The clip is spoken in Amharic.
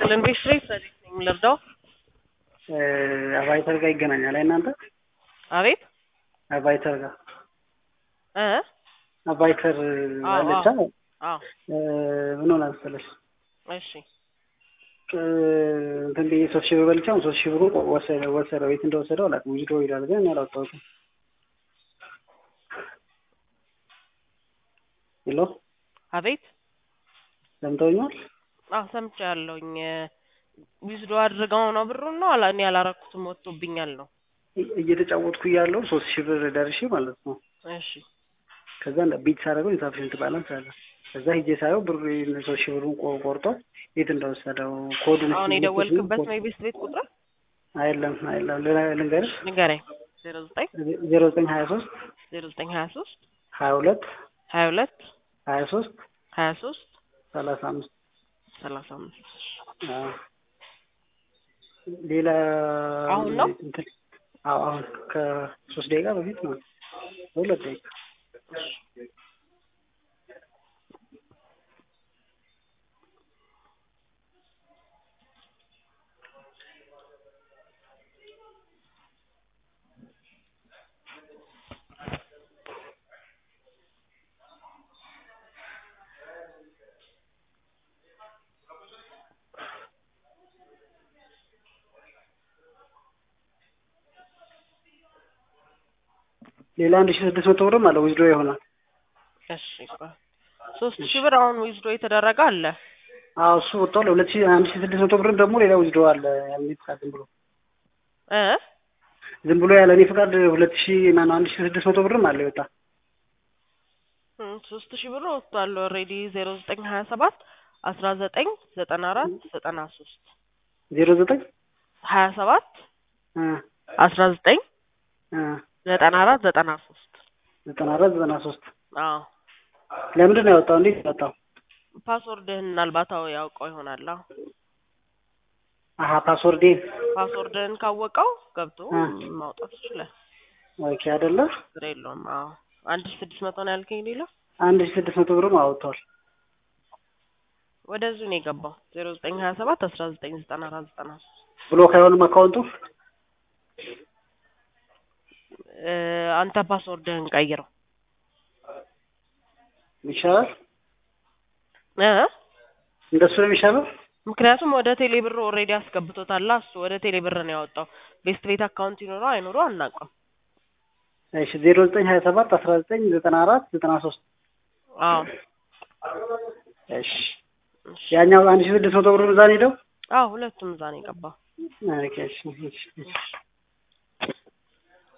ይስጥልን። ቤት ስሬት ሰዴት ነኝ ልርዳው? አቫይተር ጋር ይገናኛል። አይ እናንተ አቤት አቫይተር ጋር እ አቫይተር አዎ፣ አለቻ አዎ ምን ሆነ መሰለሽ እሺ እንትን ብዬ ሶስት ሺህ ብር በልቼ አሁን ሶስት ሺህ ብሩ ወሰደ ወሰደው የት እንደወሰደው አላውቅም። ዊዝድሮ ይላል ግን እኔ አላወጣሁትም። ሄሎ አቤት ሰምተውኛል? አዎ ሰምቻለሁኝ። ዊዝዶ አድርገው ነው ብሩን ነው አላ እኔ ያላረኩትም ወጥቶብኛል ነው። እ- እየተጫወትኩ እያለሁ ሶስት ሺህ ብር ደርሼ ማለት ነው። እሺ ከዛ እንደ ቢት ሳደርገው ኢንሳፊሽንት ባላንስ አለ። ከዛ ሂጄ ሳየው ብሩ ሶስት ሺህ ብሩን ቆ- ቆርጦ የት እንደወሰደው ኮዱን አሁን እስኪ የደወልክበት ኮድ- ነው የቤት ቤት ቁጥር አይደለም አይደለም ሌላ- ልንገርሽ ንገረኝ። ዜሮ ዘጠኝ ዜሮ ዘጠኝ ሀያ ሶስት ዜሮ ዘጠኝ ሀያ ሶስት ሀያ ሁለት ሀያ ሁለት ሀያ ሶስት ሀያ ሶስት ሰላሳ አምስት ሰላሳ አምስት አዎ። ሌላ አሁን ነው? እንትን አዎ አሁን ከሶስት ደቂቃ በፊት ነው ሁለት ደቂቃ ሌላ አንድ ሺህ ስድስት መቶ ብርም አለ ዊዝድሮ ይሆናል። እሺ ቆይ ሶስት ሺህ ብር አሁን ዊዝዶ የተደረገ አለ። አዎ እሱ ወጥቷል። ሁለት ሺህ አንድ ሺህ ስድስት መቶ ብርም ደግሞ ሌላ ዊዝድሮ አለ ያለ እኔ ፍቃድ ዝም ብሎ እ ዝም ብሎ ያለ እኔ ፍቃድ ሁለት ሺህ ማነው አንድ ሺህ ስድስት መቶ ብርም አለ ይወጣ እም፣ ሶስት ሺህ ብር ወጥቷል ኦልሬዲ ዜሮ ዘጠኝ ሀያ ሰባት አስራ ዘጠኝ ዘጠና አራት ዘጠና ሶስት ዜሮ ዘጠኝ ሀያ ሰባት እ አስራ ዘጠኝ እ ዘጠና አራት ዘጠና ሶስት ዘጠና አራት ዘጠና ሶስት አዎ ለምንድን ነው ያወጣው? እንዴት ያወጣው? ፓስወርድህን ምናልባት አዎ ያውቀው ይሆናል። አዎ አሀ ፓስወርዴ ፓስወርድህን ካወቀው ገብቶ እ ማውጣት ይችላል። ኦኬ አይደለ ችግር የለውም። አዎ አንድ ሺህ ስድስት መቶ ነው ያልከኝ ሌላ አንድ ሺህ ስድስት መቶ ብርም አወጥቷል። ወደዚሁ ነው የገባው ዜሮ ዘጠኝ ሀያ ሰባት አስራ ዘጠኝ ዘጠና አራት ዘጠና ሶስት ብሎክ አይሆንም አካውንቱ እ አንተ ፓስወርድህን ቀይረው ይሻላል። እ እንደሱ ነው የሚሻለው። ምክንያቱም ወደ ቴሌ ብር ኦልሬዲ አስገብቶታል። እሱ ወደ ቴሌ ብር ነው ያወጣው። ቤስት ቤት አካውንት ይኖረው አይኖረው አናውቅም። እሺ ዜሮ ዘጠኝ ሀያ ሰባት አስራ ዘጠኝ ዘጠና አራት ዘጠና ሶስት አዎ እሺ እሺ። ያኛው አንድ ሺህ ስድስት መቶ ብር እዛ ነው ሄደው አዎ ሁለቱም እዛ ነው የገባው። ኦኬ እሺ እሺ እሺ